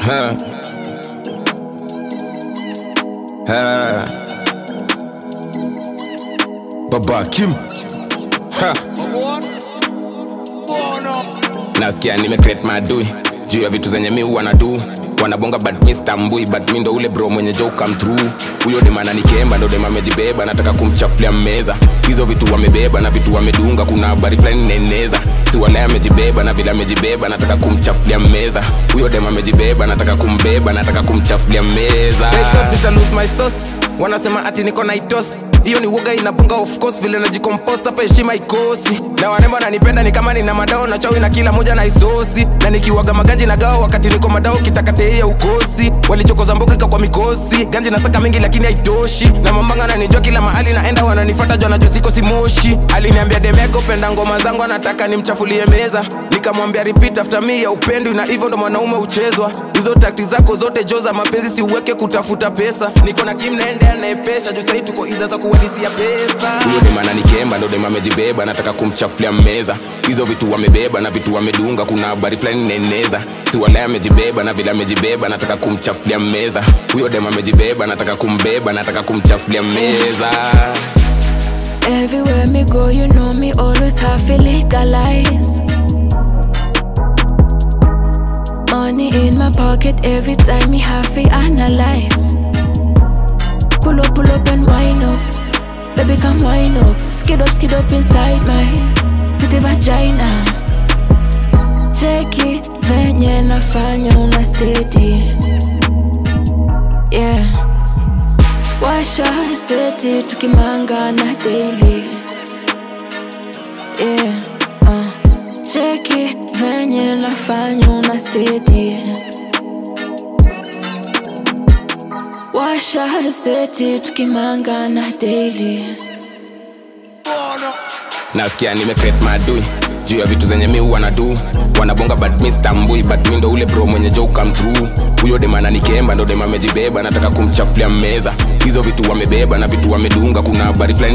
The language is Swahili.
Ha. Ha. Baba Kim ha. Nasikia nime create madui juu ya vitu zenye mi huwa nadu wanabonga but mi stambui but mi ndo ule bro mwenye jo come through huyo demana nikemba ndo dema amejibeba nataka kumchafulia meza hizo vitu wamebeba na vitu wamedunga kuna habari fulani neneza si wale amejibeba na vile amejibeba nataka kumchafulia meza huyo dema amejibeba nataka kumbeba nataka kumchafulia meza They thought nita lose my sauce. wanasema ati niko na itos hiyo ni woga inapunga of course vile najikompose hapa heshima ikosi na warembo wananipenda ni kama nina madao na chawi na kila moja na isosi na nikiwaga maganji na gao wakati niko madao kitakateia ukosi walichokoza mbokeka kwa mikosi ganji na saka mingi lakini haitoshi na mambanga nanijua kila mahali naenda wananifata jona juu siko simoshi aliniambia demeko penda ngoma zangu anataka nimchafulie meza nikamwambia repeat after me ya upendo na hivyo ndo mwanaume uchezwa hizo takti zako zote jo za mapenzi siuweke kutafuta pesa niko na kim naende anayepesha juu sahii tuko idha za kuwadisia pesa huyo demana nikemba ndo dema amejibeba nataka kumchafulia meza hizo vitu wamebeba na vitu wamedunga kuna habari fulani neneza si wale amejibeba na vile amejibeba nataka kumchafulia meza huyo dema amejibeba nataka kumbeba nataka kumchafulia meza Everywhere me go, you know me always have to legalize. Money in my pocket every time me have to analyze. Pull up, pull up and wind up. Baby, come wind up. Skid up, skid up inside my pretty vagina. Check it, venye nafanya una steady. Yeah. Washa seti tukimanga na daily yeah, uh. Cheki venye nafanya una steady Washa seti tukimanga na daily nasikia nimecreate madui juu ya vitu zenye mi huwa nadu wanabonga but mi stambui but mi ndo ule bro mwenye jo come through huyo demana nikemba ndo dema amejibeba nataka kumchafulia meza hizo vitu wamebeba na vitu wamedunga kuna habari fulani